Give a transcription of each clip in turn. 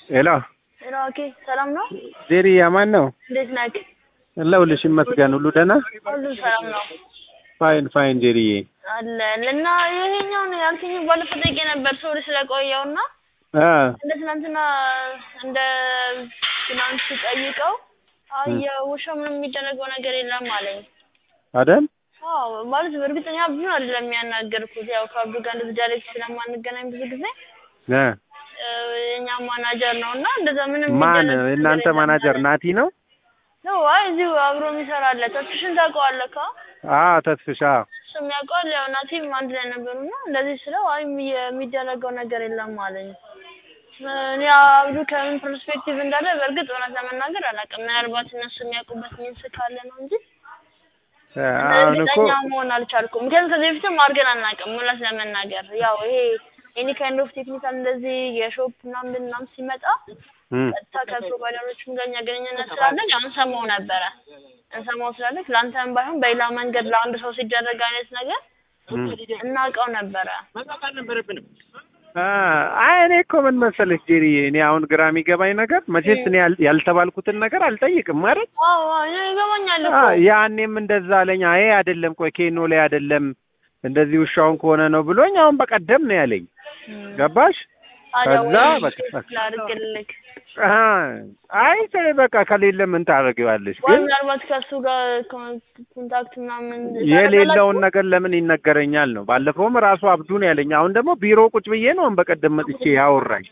ሄሎ ሄሎ፣ ኦኬ፣ ሰላም ነው? ጄሪ አማን ነው? እንዴት ነህ? ለሁልሽ ይመስገን ሁሉ ደህና? ሁሉ ሰላም ነው ፋይን ፋይን ጄሪዬ። አለን እና ይሄኛውን ያልከኝ ባለፈው ጠይቄ ነበር ሰው ስለቆየው እና አ እንደ ትናንትና እንደ ትናንት ጠይቀው አይ የውሻው ምንም የሚደረገው ነገር የለም አለኝ። አይደል? አዎ ማለት በእርግጠኛ ብዙ አይደለም የሚያናገርኩት ያው ከአብዱ ጋር እንደዚህ ዳይሬክት ስለማንገናኝ ብዙ ጊዜ እ የኛ ማናጀር ነው እና እንደዛ ምንም ማን የሚደረግ ነገር እናንተ የለም ማናጀር አለኝ። ናቲ ነው? ነው አይ እዚሁ አብሮ የሚሰራ አለ። ተስፍሽን ታውቀዋለህ? ካ አ ተስፍሻ እሱም ያውቀዋል። ያው ናቲም አንድ ላይ ነበሩና እንደዚህ ስለው አይ የሚ- የሚደረገው ነገር የለም አለኝ። እኔ አብዱ ከምን ፐርስፔክቲቭ እንዳለ በእርግጥ እውነት ለመናገር አላውቅም። ምናልባት እነሱ የሚያውቁበት ሚንስ ካለ ነው እንጂ እ አሁን እኮ እርግጠኛ መሆን አልቻልኩም። ምክንያቱም ከዚህ በፊትም አድርገን አናውቅም። እውነት ለመናገር ያው ይሄ ኤኒ ካይንድ ኦፍ ቴክኒካል እንደዚህ የሾፕ ምናምን ምናምን ሲመጣ እም ቀጥታ ከፕሮቫይደሮችም ጋር እኛ ግንኙነት ስላለን ያው እንሰማው ነበረ እንሰማው ስላለን ለአንተም ባይሆን በሌላ መንገድ ለአንድ ሰው ሲደረግ አይነት ነገር እም እናውቀው ነበረ። አ አይ እኔ እኮ ምን መሰለሽ ጄሪዬ፣ እኔ አሁን ግራ የሚገባኝ ነገር መቼስ እኔ ያል- ያልተባልኩትን ነገር አልጠይቅም ማለት አዎ አዎ፣ እኔ ይገባኛል አ እኮ ያኔም እንደዛ አለኝ። አይ አይደለም ቆይ ኬኖ ላይ አይደለም እንደዚህ ውሻውን ከሆነ ነው ብሎኝ አሁን በቀደም ነው ያለኝ። ገባሽ? ታዲያ ከዛ ወይ በቃ ላድርግልህ አ አይ ተይ በቃ ከሌለ ምን ታደርጊዋለሽ? ወይ ግን ምናልባት ከእሱ ጋር ኮን- ኮንታክት ምናምን የሌለውን ነገር ለምን ይነገረኛል ነው። ባለፈውም ራሱ አብዱን ያለኝ። አሁን ደግሞ ቢሮ ቁጭ ብዬ ነው አሁን በቀደም መጥቼ ያወራኝ።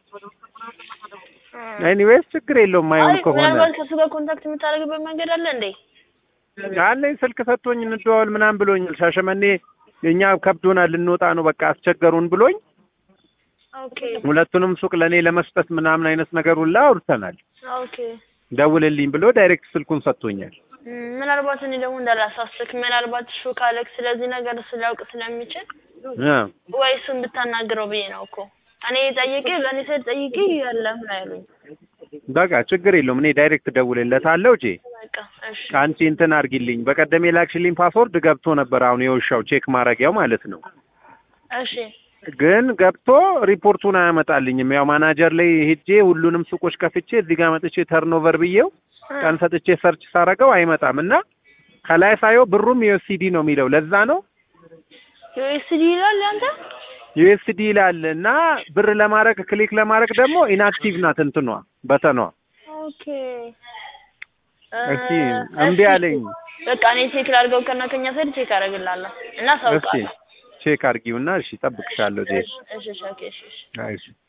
ኤኒዌይስ ችግር የለውም አይ ማየውን ከሆነ ምናልባት ከእሱ ጋር ኮንታክት የምታደርግበት መንገድ አለ እንዴ? አለኝ ስልክ ሰጥቶኝ እንደዋወል ምናምን ብሎኛል። ሻሸመኔ እኛ ከብዶናል ልንወጣ ነው በቃ አስቸገሩን ብሎኝ ኦኬ ሁለቱንም ሱቅ ለእኔ ለመስጠት ምናምን አይነት ነገር ሁላ አውርተናል። ኦኬ ደውልልኝ ብሎ ዳይሬክት ስልኩን ሰጥቶኛል። እም፣ ምናልባት እኔ ደግሞ እንዳላሳስክ ምናልባት እሱ ካለክ ስለዚህ ነገር ስሊያውቅ ስለሚችል እ ወይ እሱ እንድታናግረው ብዬ ነው እኮ እኔ ጠይቄ ለእኔ ስል ጠይቄ የለም ነው ያሉኝ። በቃ ችግር የለውም እኔ ዳይሬክት ደውልለታለሁ። ጄ በቃ እሺ አንቺ እንትን አድርጊልኝ። በቀደም የላክሽልኝ ፓስወርድ ገብቶ ነበር። አሁን የውሻው ቼክ ማድረጊያው ማለት ነው። እሺ ግን ገብቶ ሪፖርቱን አያመጣልኝም። ያው ማናጀር ላይ ሄጄ ሁሉንም ሱቆች ከፍቼ እዚህ ጋር መጥቼ ተርኖቨር ብዬው ቀን ሰጥቼ ሰርች ሳረገው አይመጣም እና ከላይ ሳየው ብሩም ዩኤስዲ ነው የሚለው ለዛ ነው ዩኤስዲ ይላል አንተ ዩኤስዲ ይላል እና ብር ለማድረግ ክሊክ ለማድረግ ደግሞ ኢንአክቲቭ ናት እንትኗ በተኗ። ኦኬ እስኪ እ፣ እምቢ እሺ። አለኝ። በቃ እኔ ቼክ ላድርገው ከና ከኛ ሰይድ ቼክ አደርግልሃለሁ እና እስኪ ሳውቃለሁ። ቼክ አድርጊውና እሺ፣ እጠብቅሻለሁ ጄ። እሺ እሺ ኦኬ እሺ እሺ አይ እሺ